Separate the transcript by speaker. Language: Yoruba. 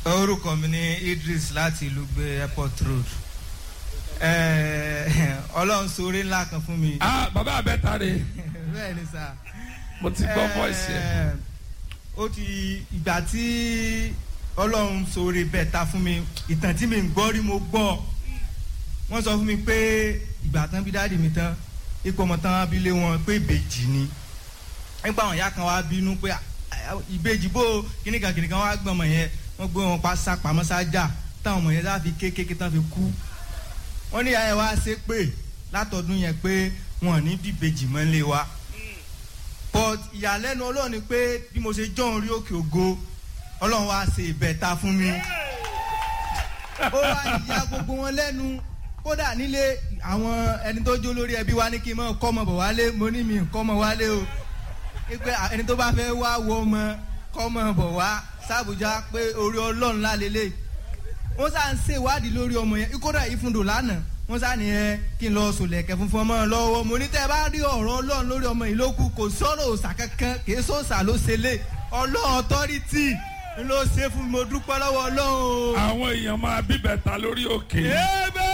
Speaker 1: orúkọ mi ní Idris láti ìlú gbé airport road Eh, ọlọ́run sóore ńlá kan fún mi.
Speaker 2: ah bàbá abẹ́ta rè
Speaker 1: bẹ́ẹ̀ ni sà.
Speaker 2: mo ti gbọ́ voice yẹn.
Speaker 1: Eh, ó ti ìgbà tí ọlọ́run sóore bẹ́ẹ̀ ta fún mi ìtàn tí mi ń gbọ́ rí mo gbọ́ wọ́n sọ fún mi pé ìgbà tán bí dáàdì mi tán ipò ọmọ tán wá bí lé wọn pé ìbejì ni nígbà wọn ìyá kan wá bínú pé "Ah, ìbejì bó kíníkan kíníkan wá gbọ́n ọmọ yẹn wọ́n gbé wọn pa sápamọ́ sájà táwọn ọmọ yẹn sá fi kékeré tán fi kú wọ́n ní ìyá yẹn wá ṣe pé látọdún yẹn pé wọn ò ní bíbejì mọ́ lé wa but ìyàlẹ́nu ọlọ́run ni pé bí mo ṣe jọ́ orí òkè ògo ọlọ́run wá ṣe ìbẹ̀ta fún mi ó wá ìyá gbogbo wọn lẹ́nu kódà nílé àwọn ẹni tó jó lórí ẹbí wa ní kí n mọ kọ́ ọmọ bọ̀ wálé mo ní mi kọ́ ọmọ wálé o pé ẹni tó bá fẹ́ wá wo ọmọ kọ́ ọmọ bọ̀ wá sàbújá pé orí ọlọ́run lálélẹ̀ wọ́n sá ń ṣèwádìí lórí ọmọ yẹn kódà ìfúndò lánàá wọ́n sá ní ẹ kí n lọ sòlẹ̀kẹ́ funfun ọmọ lọ́wọ́ mo ní tẹ́ ẹ bá rí ọ̀rọ̀ ọlọ́run lórí ọmọ yìí ló kù kò sọ̀rọ̀ òòsà kankan kì í sọ̀sà ló ṣe lé ọlọ́run ọ̀tọ́rìtì ló ṣe fún mi mo dúpẹ́ lọ́wọ́ ọlọ́run o.
Speaker 2: àwọn èèyàn máa bíbẹ̀ ta lórí òkè.
Speaker 1: Amen.